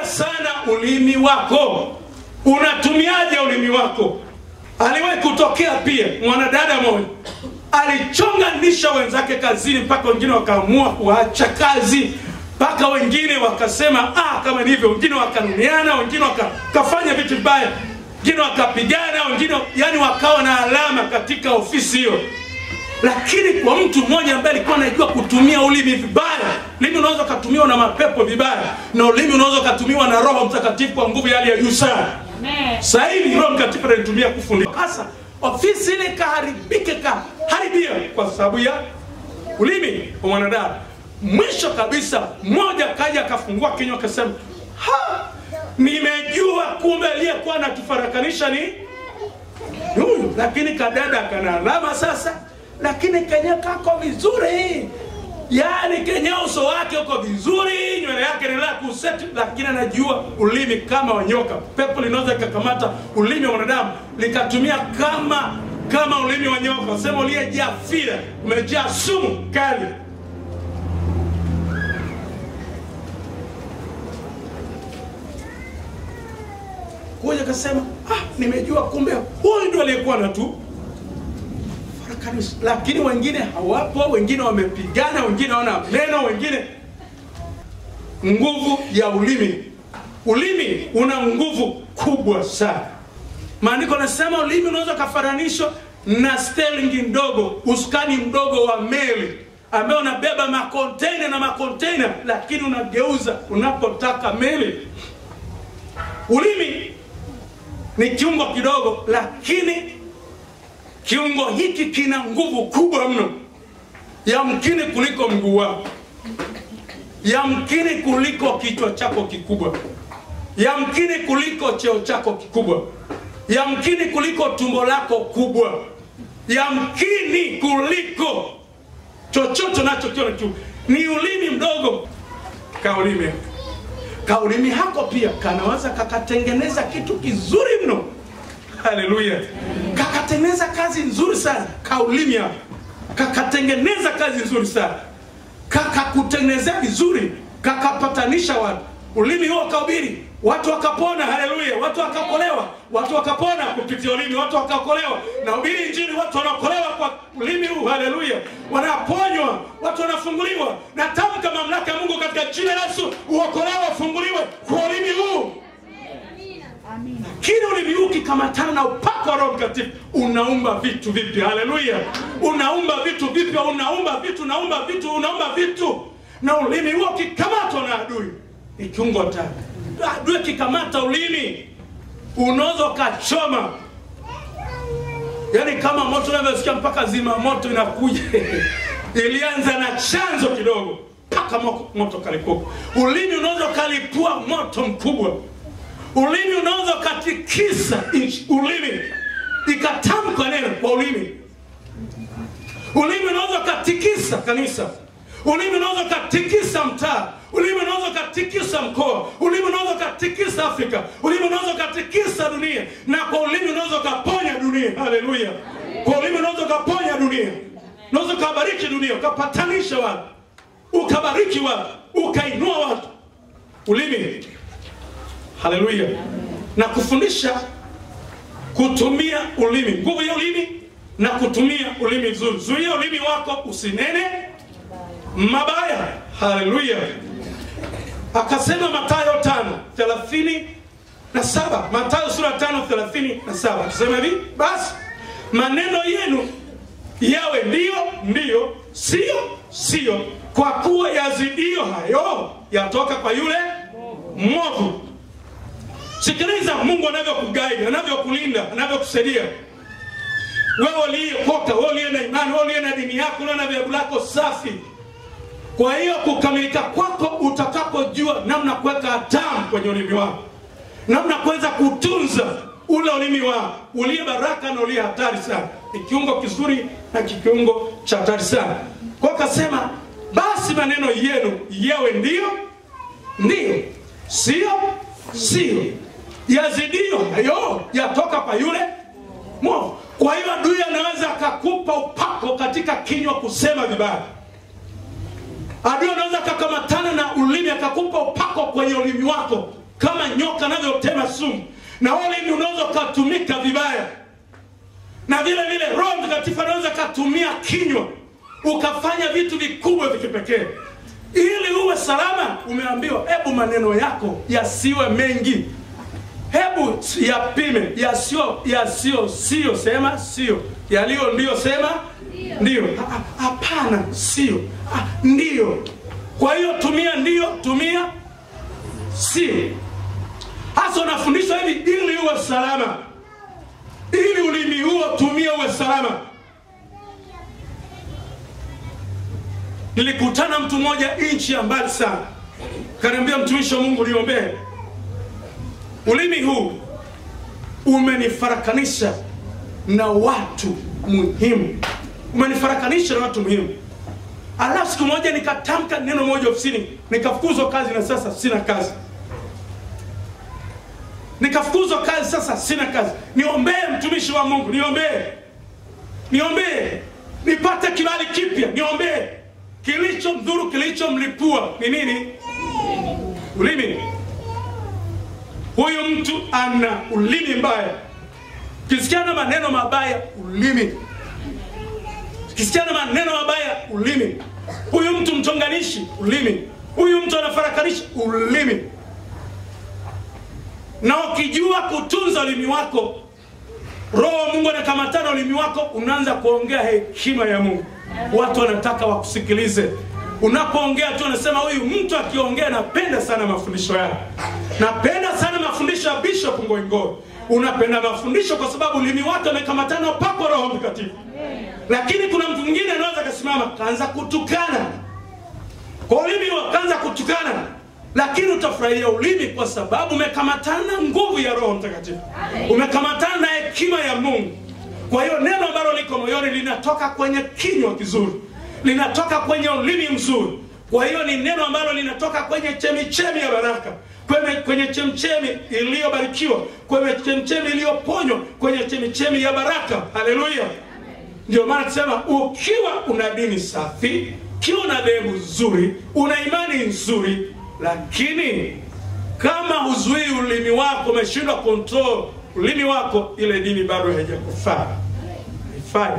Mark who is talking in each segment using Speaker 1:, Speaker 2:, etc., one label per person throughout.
Speaker 1: chunga sana ulimi wako unatumiaje ulimi wako aliwahi kutokea pia mwanadada moja alichonganisha wenzake kazini mpaka wengine wakaamua kuacha kazi mpaka wengine wakasema ah, kama ni hivyo wengine wakanuniana wengine wakafanya vitu vibaya wengine wakapigana wengine yani wakawa na alama katika ofisi hiyo lakini kwa mtu mmoja ambaye alikuwa anajua kutumia ulimi vibaya ulimi unaweza ukatumiwa na mapepo vibaya na ulimi unaweza ukatumiwa na roho mtakatifu kwa nguvu ya hali ya juu sana sasa hivi roho mtakatifu anaitumia kufundisha sasa ofisi ile ikaharibike kaharibia kwa sababu ya ulimi wa mwanadamu mwisho kabisa mmoja kaja akafungua kinywa akasema ha nimejua kumbe aliyekuwa anatufarakanisha ni huyu lakini kadada kana alama sasa lakini kenye kako vizuri yaani kenye uso wake uko vizuri nywele yake ni la kuseti lakini anajua ulimi kama wanyoka pepo linaweza likakamata ulimi wa mwanadamu likatumia kama kama ulimi wa nyoka sema uliyejaa fira umejaa sumu kali kuja akasema ah, nimejua kumbe huyu ndo aliyekuwa na tu farakanisha lakini wengine hawapo wengine wamepigana wengine wana neno wengine nguvu ya ulimi ulimi una nguvu kubwa sana maandiko nasema ulimi unaweza ukafananishwa na stelingi ndogo usukani mdogo wa meli ambayo unabeba makonteina na makonteina lakini unageuza unapotaka meli ulimi ni kiungo kidogo lakini kiungo hiki kina nguvu kubwa mno yamkini kuliko mguu wako yamkini kuliko kichwa chako kikubwa yamkini kuliko cheo chako kikubwa yamkini kuliko tumbo lako kubwa yamkini kuliko chochote nachokiona tu ni ulimi mdogo kaulimi kaulimi hako pia kanaweza kakatengeneza kitu kizuri mno haleluya kakatengeneza kazi nzuri sana kaulimi hako kakatengeneza kazi nzuri sana kakakutengenezea vizuri kakapatanisha watu ulimi huo kaubiri watu wakapona haleluya watu wakaokolewa watu wakapona kupitia ulimi watu wakaokolewa na ubiri injili watu wanaokolewa kwa ulimi huu haleluya wanaponywa watu wanafunguliwa na tamka mamlaka ya mungu katika jina la yesu uokolewa wafunguliwe kwa ulimi huu lakini ulimi huu ukikamatana na upako wa roho mtakatifu unaumba vitu vipya haleluya unaumba vitu vipya unaumba vitu unaumba vitu unaumba vitu na ulimi huo ukikamatwa na adui ni kiungo tatu adui kikamata ulimi unaweza ukachoma yaani kama moto unavyosikia mpaka zima moto inakuja ilianza na chanzo kidogo mpaka mo- moto kalipuka ulimi unaweza ukalipua moto mkubwa ulimi unaweza ukatikisa nchi ulimi ikatamka neno kwa ulimi ulimi unaweza ukatikisa kanisa ulimi unaweza ukatikisa mtaa ulimi unaweza ukatikisa mkoa ulimi unaweza ukatikisa afrika ulimi unaweza ukatikisa dunia na kwa ulimi unaweza ukaponya dunia haleluya kwa ulimi unaweza ukaponya dunia unaweza ukabariki dunia ukapatanisha watu ukabariki watu ukainua watu ulimi haleluya na kufundisha kutumia ulimi nguvu ya ulimi na kutumia ulimi vizuri zuia ulimi wako usinene mabaya haleluya akasema matayo tano thelathini na saba matayo sura tano thelathini na saba akasema hivi basi maneno yenu yawe ndiyo ndiyo sio sio kwa kuwa yazidio hayo yatoka kwa yule mwovu sikiliza mungu anavyokugaidi anavyokulinda anavyokusaidia wewe uliyekoka wewe uliye na imani wewe uliye na dini yako uliye na vyabu lako safi kwa hiyo kukamilika kwako utakapojua namna kuweka hatamu kwenye ulimi wako namna kuweza kutunza ule ulimi wako uliye baraka na uliye hatari sana ni kiungo kizuri na kikiungo cha hatari sana kwa hiyo akasema basi maneno yenu yawe ndiyo ndiyo sio sio yazidio hayo yatoka kwa yule mwovu kwa hiyo adui anaweza akakupa upako katika kinywa kusema vibaya adui anaweza akakamatana na ulimi akakupa upako kwenye ulimi wako kama nyoka anavyotema sumu na ulimi unaweza ukatumika vibaya na vile vile roho mtakatifu anaweza katumia kinywa ukafanya vitu vikubwa vya kipekee ili uwe salama umeambiwa hebu maneno yako yasiwe mengi hebu yapime yasio yasio sio sema sio yaliyo ndio sema ndio Ha- ha- hapana sio Ah, ndio kwa hiyo tumia ndio tumia sio hasa unafundishwa hivi ili uwe salama ili ulimi huo tumia uwe salama nilikutana mtu mmoja nchi ya mbali sana kaniambia mtumishi wa mungu niombee ulimi huu umenifarakanisha na watu muhimu umenifarakanisha na watu muhimu alafu siku moja nikatamka neno moja ofisini nikafukuzwa kazi na sasa sina kazi nikafukuzwa kazi sasa sina kazi niombee mtumishi wa mungu niombee niombee nipate kibali kipya niombee kilicho mdhuru kilichomlipua ni nini ulimi huyu mtu ana ulimi mbaya kisikiana maneno mabaya ulimi kisikiana maneno mabaya ulimi huyu mtu mtonganishi ulimi huyu mtu anafarakanisha ulimi na ukijua kutunza ulimi wako roho wa mungu anakamatana ulimi wako unaanza kuongea hekima ya mungu watu wanataka wakusikilize unapoongea tu anasema huyu mtu akiongea napenda sana mafundisho yake napenda sana mafundisho ya bishop ngoingo unapenda mafundisho kwa sababu ulimi wake amekamatana pako roho mtakatifu lakini kuna mtu mwingine anaweza akasimama kaanza kutukana kwa ulimi huo kaanza kutukana lakini utafurahia ulimi kwa sababu umekamatana na nguvu ya roho mtakatifu umekamatana na hekima ya mungu kwa hiyo neno ambalo liko moyoni linatoka kwenye kinywa kizuri linatoka kwenye ulimi mzuri kwa hiyo ni neno ambalo linatoka kwenye chemichemi ya baraka kwenye, kwenye chemchemi iliyobarikiwa kwenye chemchemi iliyoponywa kwenye chemichemi ya baraka haleluya ndio maana tusema ukiwa una dini safi ukiwa una dhehebu zuri una imani nzuri lakini kama huzuii ulimi wako umeshindwa control ulimi wako ile dini bado haijakufaa haifai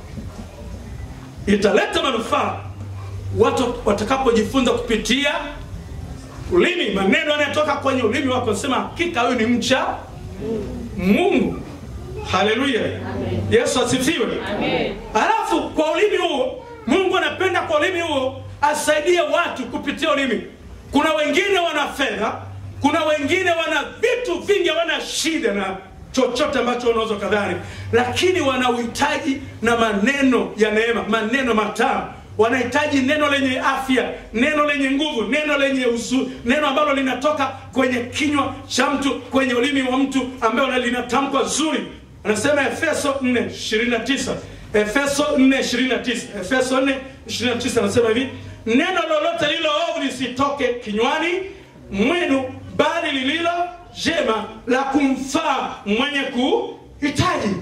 Speaker 1: italeta manufaa watu watakapojifunza kupitia ulimi maneno yanayotoka kwenye ulimi wako sema hakika huyu ni mcha mungu haleluya yesu asifiwe alafu kwa ulimi huo mungu anapenda kwa ulimi huo asaidie watu kupitia ulimi kuna wengine wana fedha kuna wengine wana vitu vingi hawana shida na chochote ambacho unaweza kadhani lakini wana uhitaji na maneno ya neema maneno matamu wanahitaji neno lenye afya neno lenye nguvu neno lenye usu neno ambalo linatoka kwenye kinywa cha mtu kwenye ulimi wa mtu ambayo linatamkwa zuri anasema efeso 429 efeso 429 efeso 429 anasema hivi neno lolote lilo ovu lisitoke kinywani mwenu bali lililo jema la kumfaa mwenye kuhitaji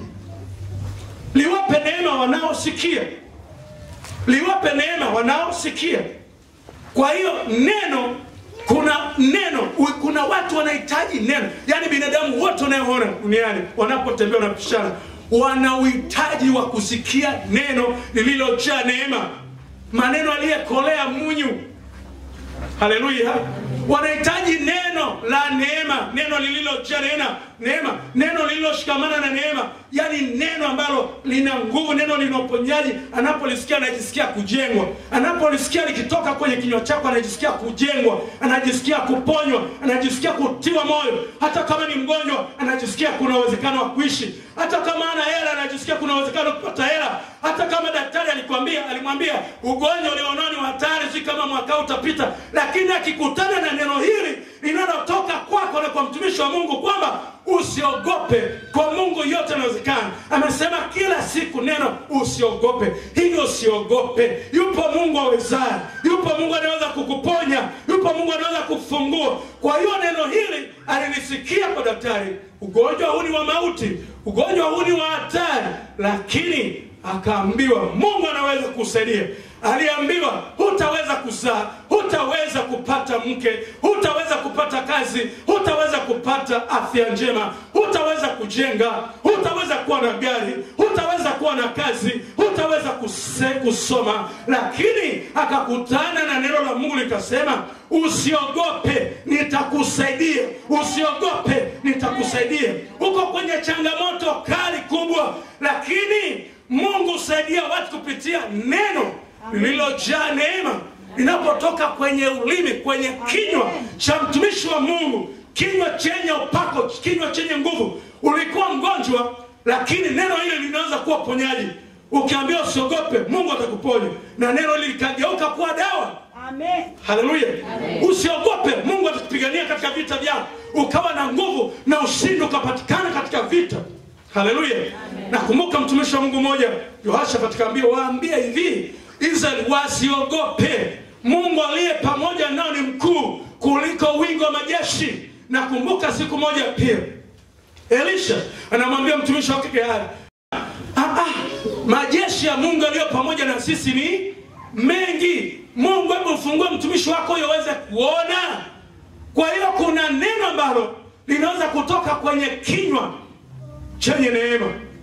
Speaker 1: liwape neema wanaosikia liwape neema wanaosikia kwa hiyo neno kuna neno u- kuna watu wanahitaji neno yaani binadamu wote wanayoona duniani wanapotembea wanapishana wana uhitaji wa kusikia neno lililojaa neema maneno aliyekolea munyu haleluya wanahitaji neno la neema neno lililojaa neema neema neno lililoshikamana na neema yaani neno ambalo lina nguvu neno lina uponyaji anapolisikia anajisikia kujengwa anapolisikia likitoka kwenye kinywa chako anajisikia kujengwa anajisikia kuponywa anajisikia kutiwa moyo hata kama ni mgonjwa anajisikia kuna uwezekano wa kuishi hata kama ana hela anajisikia kuna uwezekano wa kupata hela hata kama daktari alikwambia alimwambia ugonjwa ulionao ni wa hatari si kama mwaka huu utapita lakini akikutana na neno hili linalotoka kwako na kwa mtumishi wa mungu kwamba usiogope kwa mungu yote inawezekana amesema kila siku neno usiogope hivyo usiogope yupo mungu awezaye yupo mungu anaweza kukuponya yupo mungu anaweza kufungua kwa hiyo neno hili alilisikia kwa daktari ugonjwa huu ni wa mauti ugonjwa huu ni wa hatari lakini akaambiwa mungu anaweza kusaidia aliambiwa hutaweza kuzaa hutaweza kupata mke hutaweza kupata kazi huta kupata afya njema, hutaweza kujenga, hutaweza kuwa na gari, hutaweza kuwa na kazi, hutaweza kuse, kusoma. Lakini akakutana na neno la Mungu likasema, usiogope, nitakusaidia. Usiogope, nitakusaidia. Uko kwenye changamoto kali kubwa, lakini Mungu husaidia watu kupitia neno lililojaa neema linapotoka kwenye ulimi, kwenye kinywa cha mtumishi wa Mungu, kinywa chenye upako, kinywa chenye nguvu. Ulikuwa mgonjwa, lakini neno hili linaweza kuwa ponyaji. Ukiambia usiogope, Mungu atakuponya, na neno hili likageuka kuwa dawa.
Speaker 2: Amen.
Speaker 1: Haleluya! Usiogope, Mungu atakupigania katika vita vyako, ukawa na nguvu na ushindi ukapatikana katika vita. Haleluya! Nakumbuka mtumishi wa Mungu mmoja Yoshafati akaambia, waambie hivi Israeli wasiogope, Mungu aliye pamoja nao ni mkuu kuliko wingi wa majeshi. Nakumbuka siku moja pia Elisha anamwambia mtumishi wake Gehazi, ah, ah, majeshi ya Mungu aliyo pamoja na sisi ni mengi. Mungu, hebu mfungue mtumishi wako ili aweze kuona. Kwa hiyo kuna neno ambalo linaweza kutoka kwenye kinywa chenye neema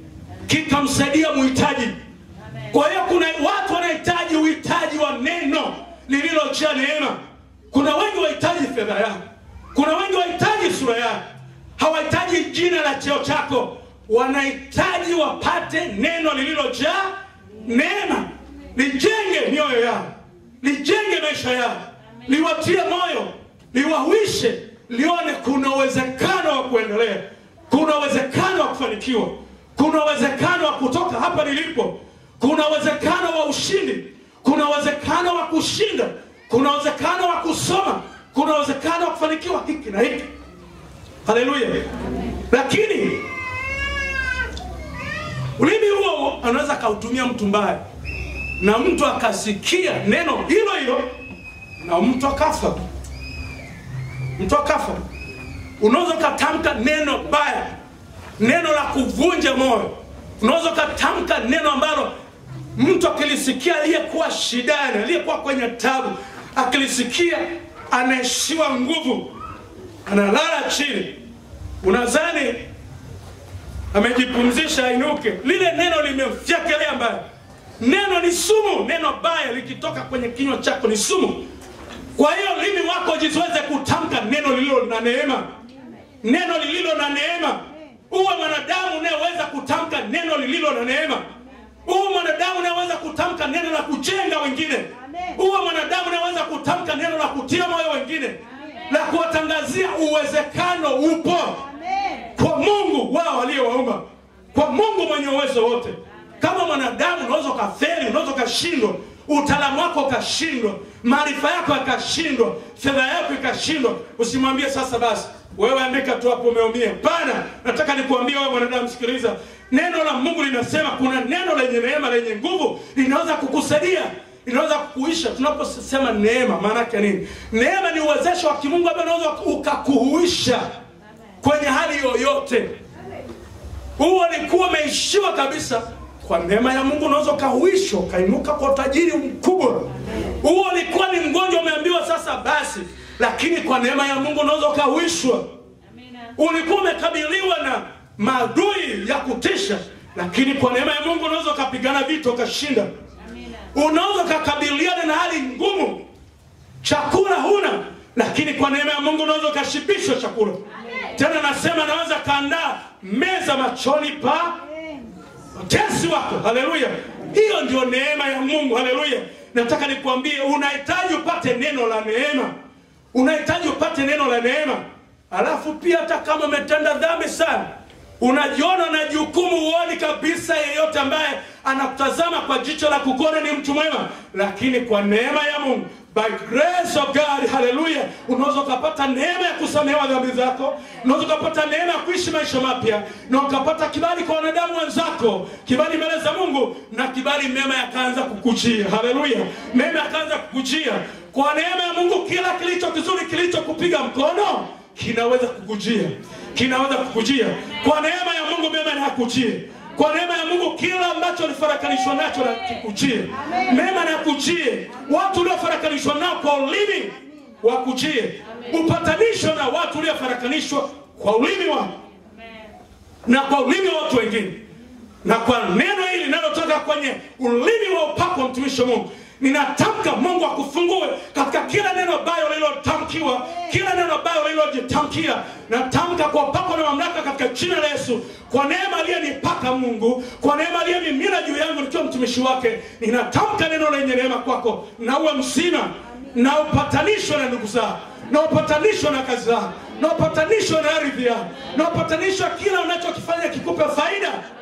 Speaker 1: kikamsaidia muhitaji. Kwa hiyo kuna watu wanahitaji uhitaji wa neno lililojaa neema. Kuna wengi wahitaji fedha yako, kuna wengi wahitaji sura yako, hawahitaji jina la cheo chako, wanahitaji wapate neno lililojaa neema, lijenge mioyo yao, lijenge maisha yao, liwatie moyo, liwahuishe, lione kuna uwezekano wa kuendelea, kuna uwezekano wa kufanikiwa, kuna uwezekano wa kutoka hapa nilipo, kuna uwezekano wa ushindi, kuna uwezekano wa kushinda, kuna uwezekano wa kusoma, kuna uwezekano wa kufanikiwa hiki na hiki. Haleluya! Lakini ulimi huo anaweza akautumia mtu mbaya, na mtu akasikia neno hilo hilo na mtu akafa, mtu akafa. Unaweza ukatamka neno baya, neno la kuvunja moyo. Unaweza ukatamka neno ambalo mtu akilisikia, aliyekuwa shidani, aliyekuwa kwenye tabu, akilisikia anaishiwa nguvu, analala chini, unadhani amejipumzisha ainuke, lile neno limemfyakelea mbaya. Neno ni sumu, neno baya likitoka kwenye kinywa chako ni sumu. Kwa hiyo limi wako jizoeze kutamka neno lililo na neema, neno lililo na neema. Uwe mwanadamu unayeweza kutamka neno lililo na neema. Uwe mwanadamu unayeweza kutamka neno la kujenga wengine. Uwe mwanadamu unayeweza kutamka neno la kutia moyo wengine, la kuwatangazia uwezekano upo kwa Mungu wao aliyowaumba, kwa Mungu mwenye uwezo wote. Kama mwanadamu unaweza ukafeli, unaweza ukashindwa, utaalamu wako ukashindwa, maarifa yako yakashindwa, fedha yako ikashindwa, usimwambie sasa basi wewe andika tu hapo umeumia. Pana, nataka nikuambie wewe mwanadamu, sikiliza, neno la Mungu linasema kuna neno lenye neema, lenye nguvu, linaweza kukusaidia inaweza kukuisha. Tunaposema neema, maana yake nini? Neema ni uwezesho wa kimungu ambao unaweza ukakuhuisha kwenye hali yoyote. Huo ulikuwa umeishiwa kabisa, kwa neema ya Mungu unaweza ukahuishwa, ukainuka kwa utajiri mkubwa. Huo ulikuwa ni mgonjwa, umeambiwa sasa basi, lakini kwa neema ya Mungu unaweza ukahuishwa. Ulikuwa umekabiliwa na maadui ya kutisha, lakini kwa neema ya Mungu unaweza ukapigana vita ukashinda. Unaweza ukakabiliana na hali ngumu, chakula huna, lakini kwa neema ya Mungu unaweza ukashibishwa chakula. Tena nasema naweza kaandaa meza machoni pa watesi wako. Haleluya! Hiyo ndio neema ya Mungu. Haleluya! Nataka nikuambie, unahitaji upate neno la neema, unahitaji upate neno la neema. Alafu pia hata kama umetenda dhambi sana, unajiona na jukumu, huoni kabisa yeyote ambaye anakutazama kwa jicho la kukuona ni mtu mwema, lakini kwa neema ya Mungu by grace of God, haleluya, unaweza ukapata neema ya kusamehewa dhambi zako, unaweza ukapata neema ya kuishi maisha mapya, na ukapata kibali kwa wanadamu wenzako, kibali mbele za Mungu, na kibali mema yakaanza kukujia. Haleluya, mema yakaanza kukujia kwa neema ya Mungu. Kila kilicho kizuri kilichokupiga mkono kinaweza kukujia, kinaweza kukujia kwa neema ya Mungu. Mema yakujie kwa neema ya Mungu, kila ambacho ulifarakanishwa nacho na kikujie, mema na kujie. Watu uliofarakanishwa nao kwa ulimi wakujie, upatanisho na watu uliofarakanishwa kupatanishwa kwa ulimi wako na kwa ulimi wa watu wengine na kwa neno hili linalotoka kwenye ulimi wa upako wa mtumishi wa Mungu ninatamka Mungu akufungue katika kila neno bayo lililotamkiwa, kila neno bayo lililojitamkia. Natamka kwa upako na mamlaka katika jina la Yesu, kwa neema aliyenipaka Mungu, kwa neema aliyemimina juu yangu nikiwa mtumishi wake, ninatamka neno lenye neema kwako, na uwe mzima na upatanishwe na ndugu zako na upatanishwe na kazi zako na upatanishwe na ardhi yako na upatanishwe kila unachokifanya kikupe faida